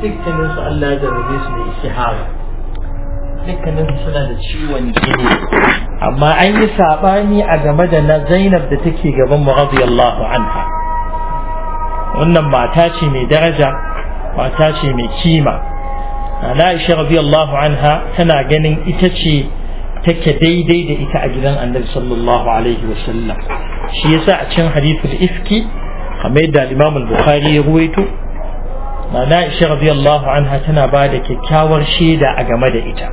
dukkanin su Allah ya zarrabe su da istihara dukkanin su suna da ciwon jini amma an yi sabani a game da na Zainab da take gaban mu radiyallahu anha wannan mata ce mai daraja mata ce mai kima ana Aisha radiyallahu anha tana ganin ita ce take daidai da ita a gidan Annabi sallallahu alaihi wasallam shi yasa a cikin hadithul ifki kamar yadda Imam al-Bukhari ya ruwaito Nana Aisha radiyallahu anha tana ba da kyakkyawar shaida a game da ita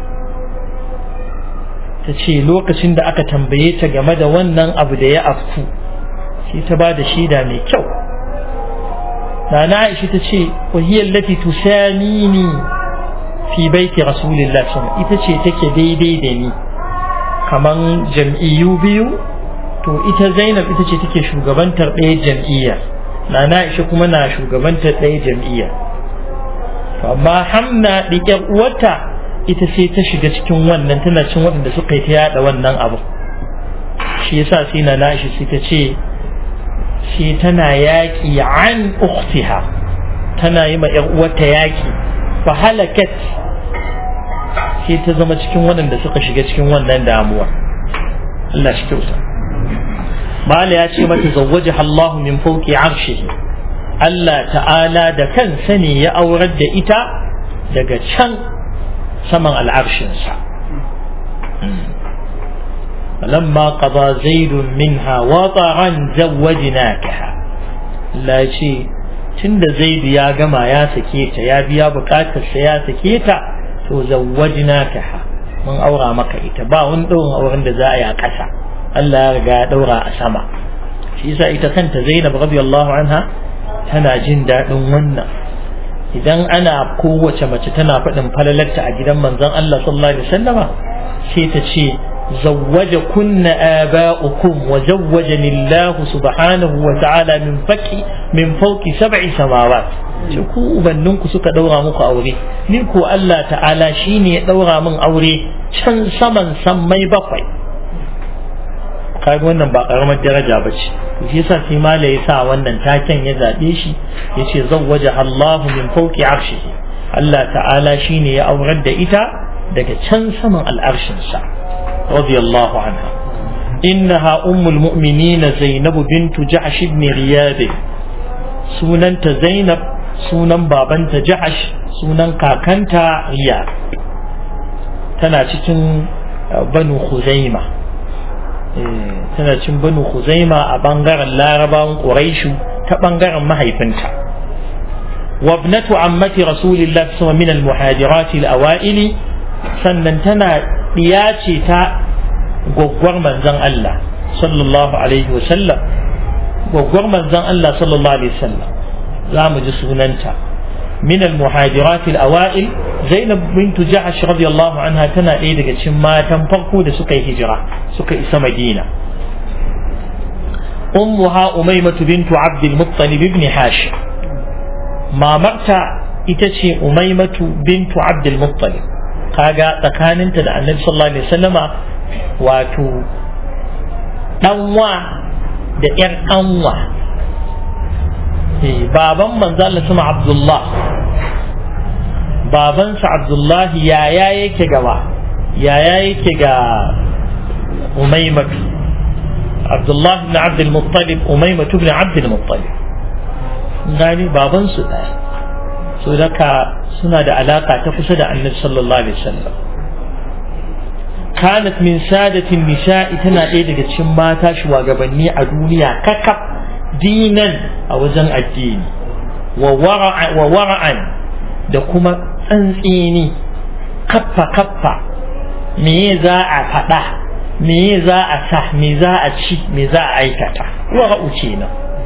ta ce lokacin da aka tambaye ta game da wannan abu da ya afku shi ta ba da shaida mai kyau Nana Aisha ta ce wahiyar lati tusamini fi baiti rasulillah ita ce take daidai da ni kaman jam'iyyu biyu to ita Zainab ita ce take shugabantar ɗaya jam'iyya Nana Aisha kuma na shugabantar ɗaya jam'iyya amma Hamna ɗiƙar uwarta ita sai ta shiga cikin wannan tana cin waɗanda suka yi ta yaɗa wannan abu shi yasa sai na Aisha sai ta ce shi tana yaƙi an ukhtiha tana yi ma ƴar uwarta yaƙi fa halakat sai ta zama cikin waɗanda suka shiga cikin wannan damuwa Allah shi kyauta Mala ya ce mata zawwaja Allah min fauki arshihi Allah ta'ala da kansa ne ya aurar da ita daga can saman al'arshinsa فلما قضى زيد منها وطرا زوجناكها لا شيء tunda zaidu ya gama ya sake ta ya biya bukatarsa ya sake ta to zawwajnakaha mun aura maka ita ba wani ɗaurin auren da za a yi a ƙasa Allah ya riga ya ɗaura a sama shi yasa ita kanta Zainab radiyallahu anha tana jin daɗin wannan idan ana kowace mace tana faɗin falalarta a gidan manzon Allah sallallahu alaihi wasallama sai ta ce زوج كن آباؤكم وزوجني الله سبحانه وتعالى من فك من فوق سبع سماوات ku ubanninku suka daura muku aure ni ko Allah ta'ala shine ya daura min aure can saman sammai bakwai kaga wannan ba karamar daraja ba ce shi yasa sai mala ya sa wannan taken ya zabe shi yace zawwaja Allahu min fawqi arshihi Allah ta'ala shine ya aurar da ita daga can saman al'arshin sa رضي الله عنها إنها أم المؤمنين زينب بنت جعش بن غياب سننت زينب سنن بابنت جعش سنن كاكنت غياب تنا cikin banu khuzaima tana cikin banu khuzaima a bangaren larabawan quraishu ta bangaren mahaifinta وابنة عمة رسول الله صلى الله عليه وسلم من المهاجرات الأوائل sannan tana ɗiya ce ta gwaggwar manzan Allah sallallahu alaihi wasallam gwaggwar manzan Allah sallallahu alaihi wasallam za mu ji sunanta min al-muhajirat al-awa'il Zainab bint Ja'sh radiyallahu anha tana ɗaya daga cikin matan farko da suka yi hijira suka isa Madina ummuha umaymatu bintu Abd al-Muttalib ibn Hashim mamarta ita ce umaymatu bintu Abd al-Muttalib kaga tsakaninta da annabi sallallahu alaihi wasallama wato ɗanwa da ƴar ƙanwa baban manzo Allah sama Abdullah babansa Abdullahi yaya yake gaba yaya yake ga Umaymatu Abdullahi ibn Abd al-Muttalib Umaymatu ibn Abd al-Muttalib gani babansu ɗaya so daga suna da alaka ta kusa da annabi sallallahu alaihi wasallam kanat min sadatin nisa'i tana ɗaya daga cikin mata shugabanni a duniya kakaf dinan a wajen addini wa wara'an da kuma tsantsini kaffa kaffa me za a faɗa me za a sa me za a ci me za a aikata wara'u kenan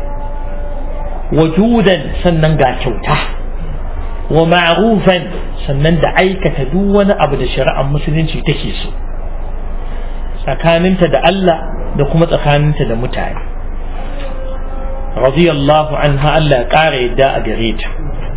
wajudan sannan ga kyauta wa ma'rufan sannan da aikata duk wani abu da shari'ar musulunci take so tsakaninta da Allah da kuma tsakaninta da mutane radiyallahu anha Allah ya ƙara yadda a gare ta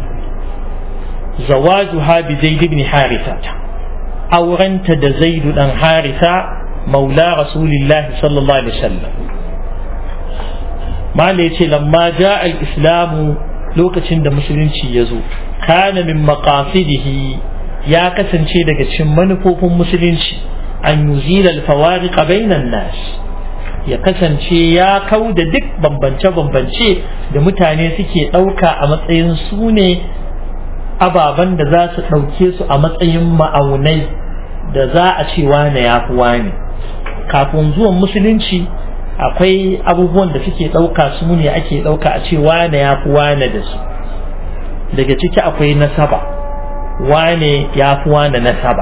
zawajuha bi zaid ibn harisa aurenta da zaid dan harisa maula rasulillahi sallallahu alaihi wasallam mala yace lamma jaa al-islamu lokacin da musulunci ya zo kana min maqasidihi ya kasance daga cikin manufofin musulunci an yuzila al-fawariq bainan nas ya kasance ya kau da duk bambance-bambance da mutane suke ɗauka a matsayin su ne ababen da za su ɗauke su a matsayin ma'aunai da za a ce wane ya fi wane kafin zuwan musulunci akwai abubuwan da suke ɗauka su ne ake ɗauka a ce wane ya fi wane da su daga ciki akwai nasaba wane ya fi wane nasaba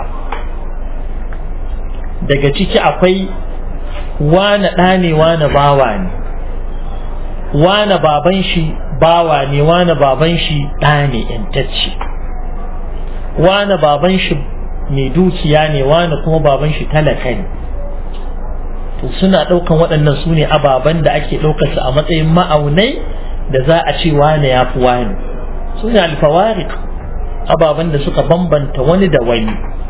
daga ciki akwai wane ɗa ne wane bawa ne wane baban shi bawa ne wane baban shi ɗa ne ‘yantacce wane baban shi mai dukiya ne wane kuma baban shi talaka ne to suna ɗaukan waɗannan su ne ababen da ake ɗaukarsu a matsayin ma'aunai da za a ce wane ya fi wane su ne alfawarik ababen da suka bambanta wani da wani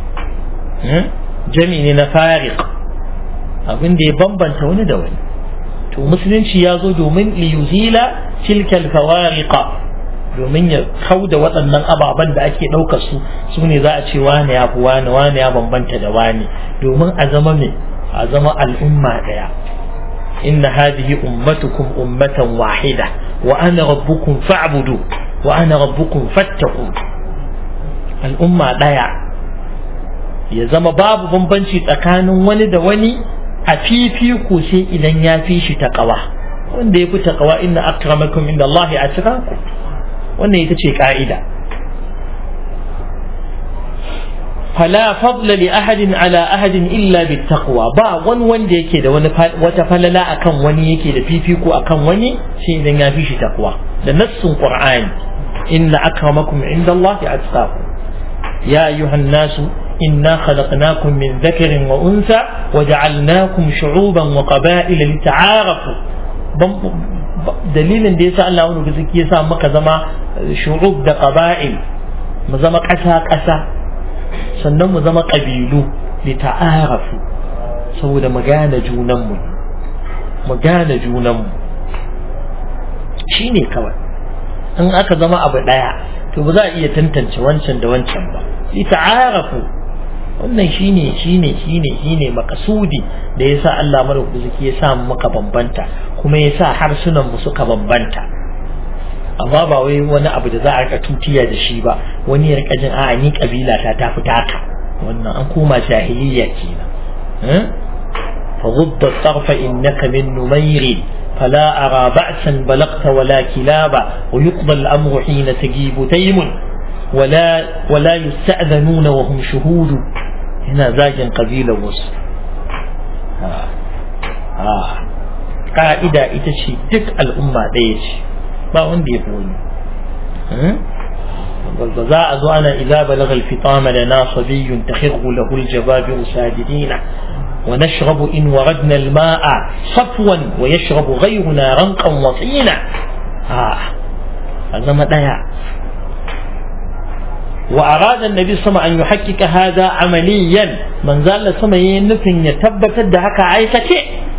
jami ne na farik abin da ya bambanta wani da wani to musulunci ya zo domin liyuzila tilkal fawariqa domin ya kau da waɗannan ababen da ake ɗaukar su su ne za a ce wane ya fi wane wane ya bambanta da wane domin a zama me a zama al'umma ɗaya inna hadhihi ummatukum ummatan wahida wa ana rabbukum fa'budu wa ana rabbukum fattaqu al'umma ɗaya ya zama babu bambanci tsakanin wani da wani a fifiko sai idan ya fi shi taƙawa wanda ya fi taƙawa inna akramakum inda Allah ya ku wannan ita ce ƙa'ida fala fadla li ahadin ala ahadin illa bi taqwa ba wani wanda yake da wani wata falala akan wani yake da fifiko akan wani sai idan ya fi shi taqwa da nassun qur'ani inna akramakum inda Allah ya ya ayyuhan nasu إنا خلقناكم من ذكر وأنثى وجعلناكم شعوبا وقبائل لتعارفوا dalilin da yasa Allah wani gaske ya sa maka zama shu'ub da qaba'il mu zama ƙasa ƙasa sannan mu zama ƙabilu li ta'arafu saboda mu gane junanmu mu gane junanmu shine kawai in aka zama abu ɗaya to ba za a iya tantance wancan da wancan ba li ta'arafu wannan shine shine shine shine makasudi da yasa Allah madaukaki ya sa maka bambanta kuma ya sa harsunan mu suka bambanta amma ba wai wani abu da za a rika tutiya da shi ba wani ya rika jin a'a ni kabila ta ta fita ka wannan an koma jahiliya kenan fa ghudda tarfa innaka min numayri فلا أرى بأسا بلغت ولا كلابا ويقضى الأمر حين تجيب تيم ولا ولا يستأذنون وهم شهود هنا زاجن قبيلة وس آه. آه. قائدة إتشي تك الأمة ديش ما عندي يقول والبزاء أنا إذا بلغ الفطام لنا صبي تخر له الجبابر ساجدين ونشرب إن وردنا الماء صفوا ويشرب غيرنا رنقا وطينا آه هذا ما وأراد النبي صلى الله عليه وسلم أن يحقق هذا عمليا من زال سما ينفن يتبت دهك عيكة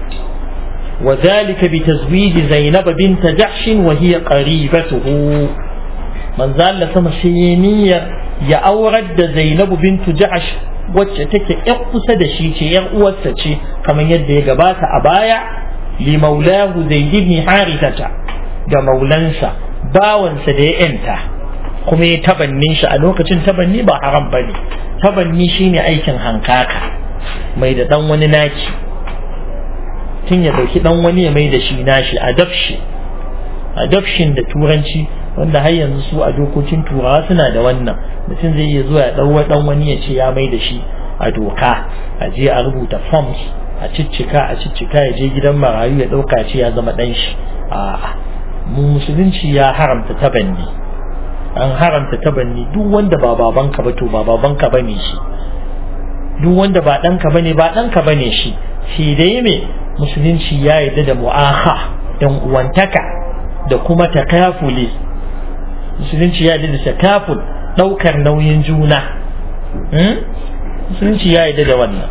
وذلك بتزويج زينب بنت جحش وهي قريبته من زال سما سينية يا أورد زينب بنت جحش wacce take ‘yan kusa da shi ce ‘yan uwarsa ce kamar yadda ya gabata a baya li maulahu zaid ibn harithata ga maulansa bawansa da ya ‘yanta kuma ya tabannin shi a lokacin tabanni ba haram ba ne tabanni shine aikin hankaka mai da dan wani naki tun ya dauki dan wani ya mai da shi nashi adoption adoption da turanci wanda har yanzu su a dokokin turawa suna da wannan mutum zai iya zuwa ya ɗauwa ɗan wani ya ce ya mai da shi a doka a je a rubuta forms a ciccika a ciccika ya je gidan marayu ya ɗauka ce ya zama ɗan shi a mu musulunci ya haramta tabanni an haramta tabanni duk wanda ba babanka ba to ba babanka bane shi duk wanda ba ɗanka bane ba ɗanka bane shi shi dai me musulunci ya yarda da mu'aha dan uwantaka da kuma takafuli musulunci ya yarda da takaful ɗaukar nauyin juna musulunci ya yarda da wannan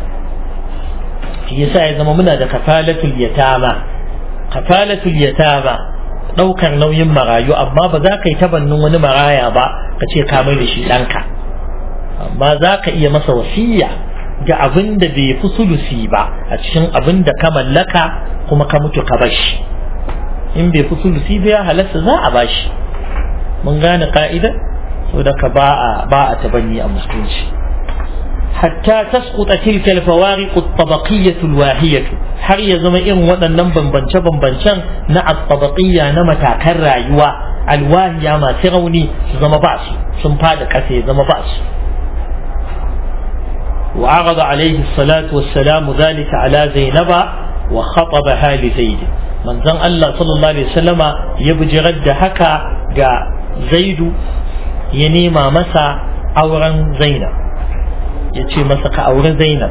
shi yasa ya zama muna da kafalatul yatama kafalatul yatama ɗaukar nauyin marayu amma ba za ka yi tabannin wani maraya ba ka ce ka mai da shi ɗanka amma za ka iya masa wasiya ga abin da bai fi sulusi ba a cikin abin da ka mallaka kuma ka mutu ka bashi in bai fi sulusi ba ya halatta za a bashi mun gane ka'idar saboda ka ba a ba a tabanni a musulunci hatta tasquta tilka al-fawariq at-tabaqiyya al-wahiyah har ya zama irin waɗannan bambance bambancen na at-tabaqiyya na matakan rayuwa alwahiya masu rauni su zama ba su sun fada kasa ya zama ba su وعرض عليه الصلاة والسلام ذلك على زينب وخطبها لزيد من زن الله صلى الله عليه وسلم يبجي رد حكا جاء زيد ينيما مسا أورا زينب يتي مسك أورا زينب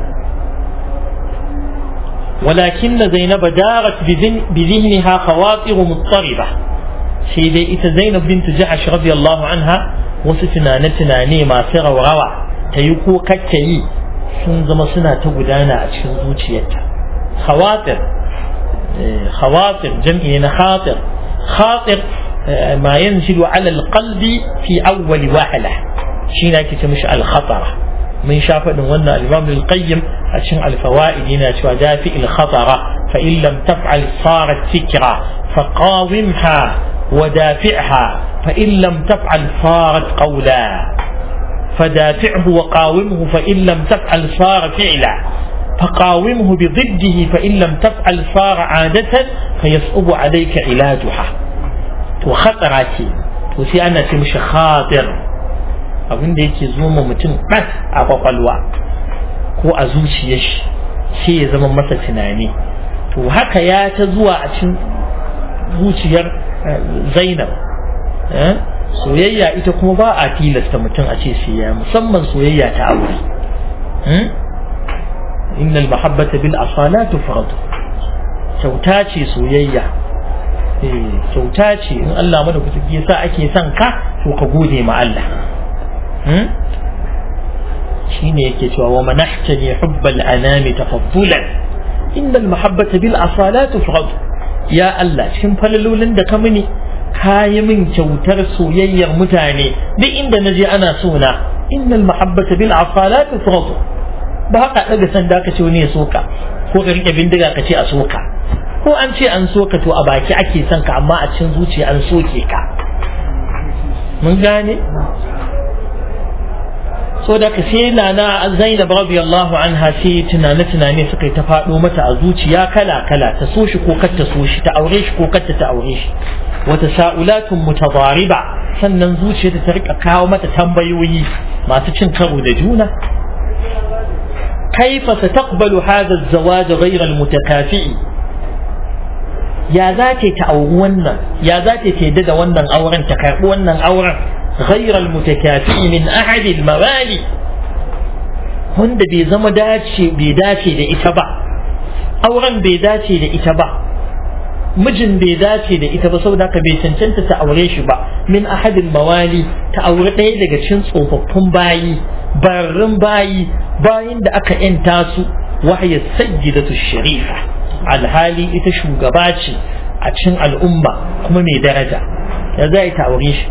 ولكن زينب دارت بذهنها خواطر مضطربة سيدي إتا زينب بنت جحش رضي الله عنها وستنا نتنا نيما سر وروى تيكو كتي sun zama suna ta gudana a cikin zuciyarta khawatir khawatir jam'i na khatir khatir ma yanzilu ala alqalbi fi awwal wahala shi ne ake ce mishi al-khatara mun sha faɗin wannan al-imam al-qayyim a cikin al-fawaid yana cewa dafi al-khatara fa in lam taf'al sarat fikra fa qawimha wa dafi'ha fa in lam taf'al sarat qawla فدافعه وقاومه فإن لم تفعل صار فعلا فقاومه بضده فإن لم تفعل صار عادة فيصعب عليك علاجها وخطراتي وسي أنا تمشي خاطر abin da yake zo ma mutum ɗas a kwakwalwa ko a zuciyar shi sai ya zama masa tunani to haka ya ta zuwa a cikin zuciyar zainab soyayya ita kuma ba a tilasta mutum a ce siya musamman soyayya ta aure inna al-mahabbata bil asala tufrad kyauta ce soyayya kyauta ce in Allah mana ku ya sa ake son ka to ka gode ma Allah shine yake cewa wa manahtani hubbal anami tafaddulan inna al-mahabbata bil asala tufrad ya Allah cikin falalolin da ka mini kayi min kyautar soyayyar mutane duk inda na je ana so na innal mahabbata bil asalat tufradu ba haka daga sanda ka ce wani ya soka ko ka rike bindiga ka ce a soka ko an ce an soka to a baki ake son ka amma a cikin zuciya an soke ka mun gane so da ka sai nana Zainab radiyallahu anha sai tunane tunane suka yi ta faɗo mata a zuciya kala kala ta so shi ko kar ta so shi ta aure shi ko kar ta aure shi wata sa'ulatun mutadariba sannan zuciyarta ta rika kawo mata tambayoyi masu cin karo da juna kaifa sataqbalu hadha az-zawaj ghayra al-mutakafi'i ya za ta auri wannan ya za ta yadda da wannan auren ta karbi wannan auren ghayra al-mutakafi'i min ahad al-mawali wanda bai zama dace bai dace da ita ba auren bai dace da ita ba mijin bai dace da ita ba saboda ka bai cancanta ta aure shi ba min ahadin mawali ta aure ɗaya daga cikin tsofaffin bayi barrin bayi bayin da aka yanta su wahaya sayyidatu sharifa alhali ita shugaba ce a cikin al'umma kuma mai daraja ya za ta aure shi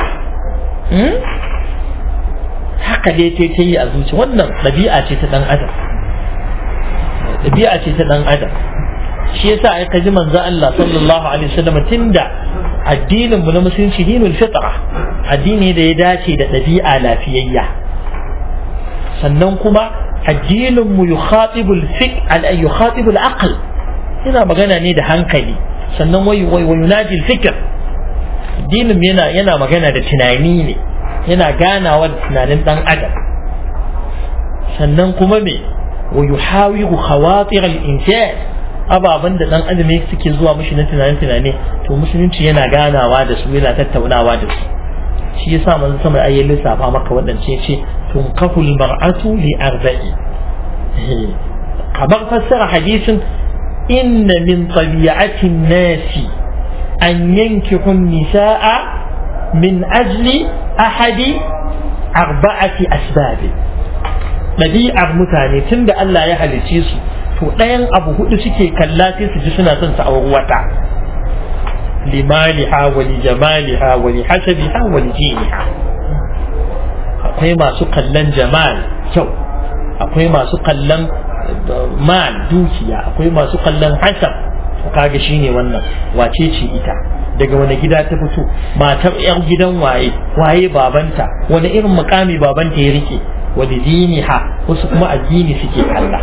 haka dai ta yi a zuci wannan ɗabi'a ce ta ɗan adam ɗabi'a ce ta ɗan adam shi yasa ai kaji manzo Allah sallallahu alaihi wasallam tunda addinin mu na musulunci dinul fitra addini da ya dace da ɗabi'a lafiyayya sannan kuma addinin mu yukhatibu al-fiq yukhatibu al-aql yana magana ne da hankali sannan wai wai yunaji al-fikr addinin yana yana magana da tunani ne yana ganawa da tunanin dan adam sannan kuma me wa yuhawiru khawatir al-insan ababen da dan adam suke zuwa mishi na tunane tunane to musulunci yana ganawa da su yana tattaunawa da su shi yasa manzo sama ayi lissafa maka wadance ce tunkahul mar'atu li arba'i kamar fassara hadisin inna min tabi'ati nasi an yankihu nisaa min ajli ahadi arba'ati asbab ɗabi'ar mutane tunda Allah ya halicce su to ɗayan abu hudu suke kalla sai su ji suna son su auri wata limaliha wa li jamaliha wa li hasabiha wa li jiniha akwai masu kallon jamal kyau akwai masu kallon mal dukiya akwai masu kallon hasab kaga shine wannan wace ce ita daga wani gida ta fito matar yan gidan waye waye babanta wani irin mukami babanta ya rike wani diniha wasu kuma addini suke kalla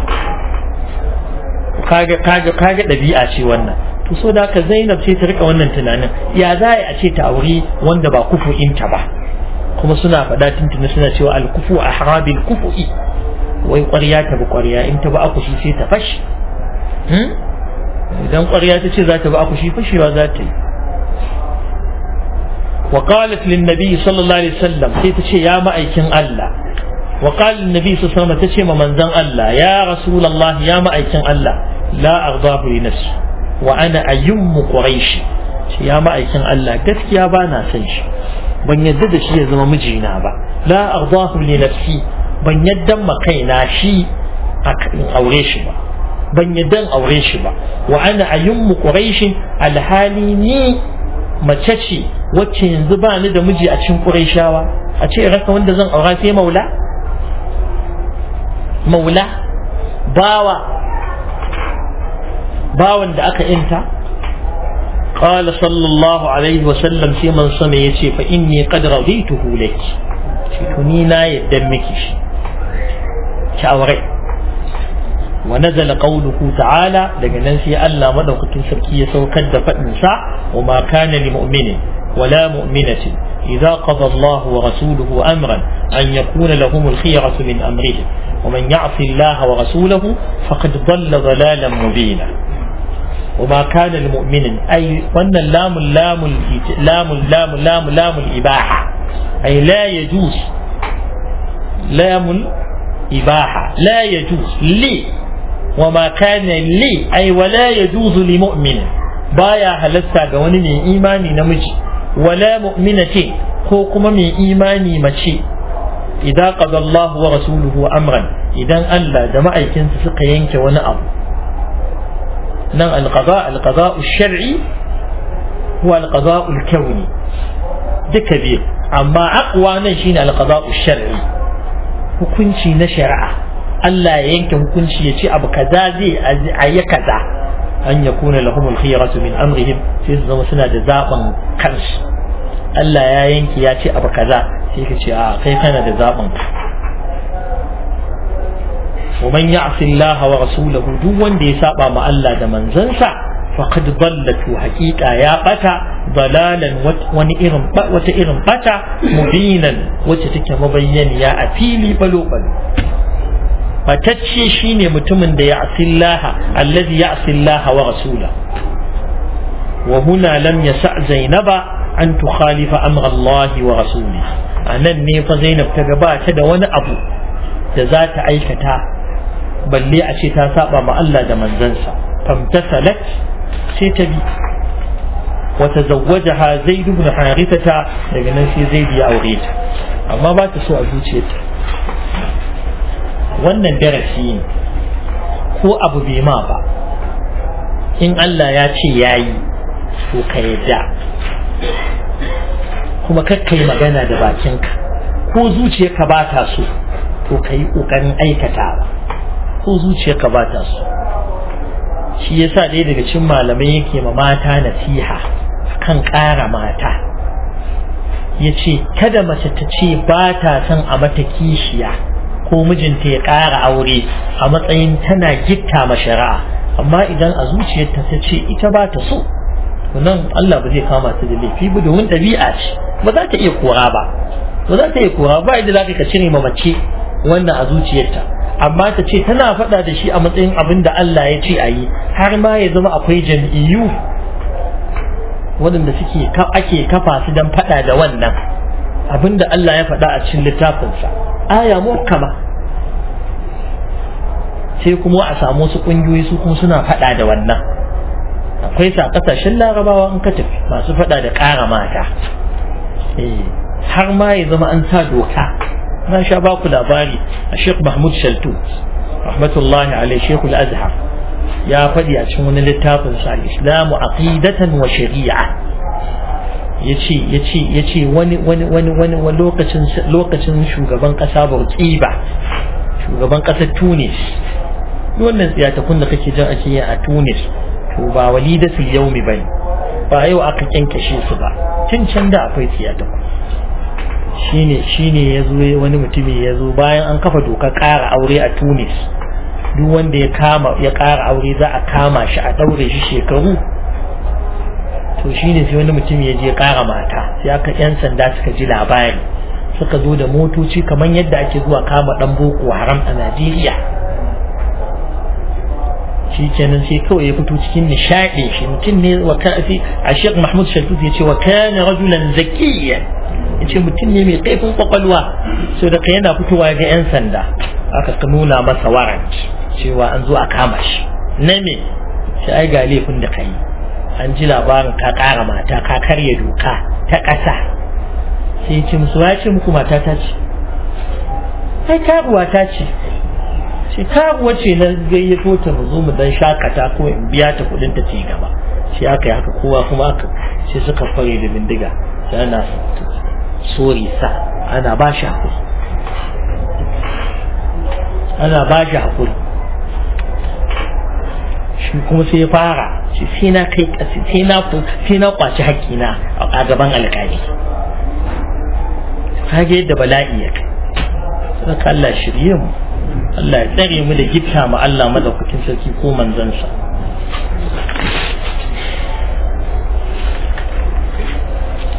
kaga kaga kaga dabi'a ce wannan to so da ka Zainab sai ta rika wannan tunanin ya za a ce ta aure wanda ba kufu'inta ba kuma suna faɗa tuntuni suna cewa al-kufu ahrabil kufu'i wai ƙwarya ta bi ƙwarya in ta bi akushi sai ta fashi idan ƙwarya ta ce za ta bi akushi fashewa za ta yi وقالت للنبي صلى الله عليه وسلم تيتشي يا مأيكن الله وقال النبي صلى الله عليه وسلم تشي من زن الله يا رسول الله يا مأيكن الله لا أرضاه لنفسي وأنا أيم قريش يا مأيكن الله قفك يا بانا سنش ban yadda da shi ya zama mijina ba la ardahu li nafsi ban yadda ma kaina shi a aure shi ba ban yadda aure shi ba wa ana ayyummu quraishin alhali ni mace ce wacce yanzu ba ni da miji a cikin quraishawa a ce raka wanda zan aura sai maula maula bawa bawan da aka inta قال صلى الله عليه وسلم في من سمع يتي فإني قد رضيته لك شكوني نا يدمك شاوري ونزل قوله تعالى لقد في ألا مدوك تنسكي سوكد فأنسى وما كان لمؤمن ولا مؤمنة إذا قضى الله ورسوله أمرا أن يكون لهم الخيرة من أمرهم ومن يعص الله ورسوله فقد ضل ضلالا مبينا وما كان المؤمن أي وأن اللام اللام لام اللام لام لام الإباحة أي لا يجوز لام الإباحة لا يجوز لي وما كان لي أي ولا يجوز لمؤمن بايا هلسا قواني من إيماني نمجي ولا مؤمنة كوكما من إيماني مشي إذا قضى الله ورسوله أمرا إذا ألا دمعي كنت سقينك ونأب نعم القضاء القضاء الشرعي هو القضاء الكوني ده كبير أما أقوى نشين القضاء الشرعي hukunci na shari'a Allah ya yanke hukunci ya ce abu kaza zai a yi kaza an ya kuna lahum al-khiyaratu min amrihim sai su zama suna da zaben kansu Allah ya yanke ya ce abu kaza sai ka ce a kai kana da zaben ka ومن يعص الله ورسوله duk wanda ya saba ma Allah da manzansa faqad dallatu haqiqa ya bata dalalan wani irin wata irin bata mubinan wacce take mabayyaniya a fili balo balo fatacce shine mutumin da ya asillaha allazi ya asillaha wa rasula wa huna lam yasa zainaba an tukhalifa amra Allah wa rasulihi anan ne fa Zainab ta gabata da wani abu da za ta aikata balle a ce ta saba ma Allah da manzansa famtasalat sai ta bi wa tazawwajaha zaid ibn harithata daga nan sai zaid ya aure ta amma ba ta so a zuciyarta wannan darasi ne ko abu bai ma ba in Allah ya ce yayi to ka yadda kuma kakkai magana da bakinka ko zuciyarka ba ta so to ka yi ƙoƙarin aikatawa ko zuciyarka ba ta so shi yasa ɗaya daga cikin malamai yake ma mata nasiha kan ƙara mata ya ce kada mace ta ce ba ta son a mata kishiya ko mijinta ya ƙara aure a matsayin tana gitta ma shari'a amma idan a zuciyarta ta ce ita ba ta so nan Allah ba zai kama ta da laifi ba domin ɗabi'a ce ba za ta iya kora ba ba za ta iya kora ba idan za ka cire ma mace wannan a zuciyarta amma ta ce tana faɗa da shi a matsayin abin da Allah ya ce a yi har ma ya zama akwai jam'iyyu waɗanda suke ake kafa su don faɗa da wannan abin da Allah ya faɗa a cikin littafinsa aya muhkama sai kuma a samu wasu ƙungiyoyi su kuma suna faɗa da wannan akwai sa ƙasashen larabawa in ka tafi masu faɗa da ƙara mata har ma ya zama an sa doka na sha ba ku labari a Sheikh Mahmud Shaltu rahmatullahi alaihi Sheikh Al-Azhar ya faɗi a cikin wani littafin sa Islamu aqidatan wa shari'a ya ce ya ce ya ce wani wani wani wani lokacin lokacin shugaban kasa Burkiba shugaban kasar Tunis wannan tsiyatakun da kake jin ake yi a Tunis to ba walidatul yaumi bane ba yau aka kyankashe su ba tun can da akwai tsiyatakun shine shine yazo wani mutumi yazo bayan an kafa dokar ƙara aure a Tunis duk wanda ya kama ya ƙara aure za a kama shi a daure shi shekaru to shine sai wani mutum ya je ƙara mata sai aka yan sanda suka ji labari suka zo da motoci kamar yadda ake zuwa kama dan boko haram a Najeriya shi kenan sai kawai ya fito cikin nishaɗin shi mutum ne wa kafi a Sheikh Mahmud Shaltut ya ce wa kana rajulan zakiyyan ya ce mutum ne mai kaifin kwakwalwa so da yana fitowa ga 'yan sanda aka nuna masa warrant cewa an zo a kama shi na me shi ai ga laifin da ka yi an ji labarin ka ƙara mata ka karya doka ta ƙasa sai ce musu ya ce muku mata ta ce ai karuwa ta ce shi karuwa ce na gayyato ta mu zo mu dan shakata ko in biya ta kuɗin ta ci gaba shi aka yi haka kowa kuma aka sai suka fare da bindiga sai ana sori sa ana ba shi hakuri ana ba shi hakuri shi kuma sai ya fara shi sai na kai kasi sai na sai na kwaci haƙƙina a gaban alƙali kage yadda bala'i ya kai saka Allah shirye mu Allah ya tsare mu da gifta mu Allah madaukakin sarki ko manzansa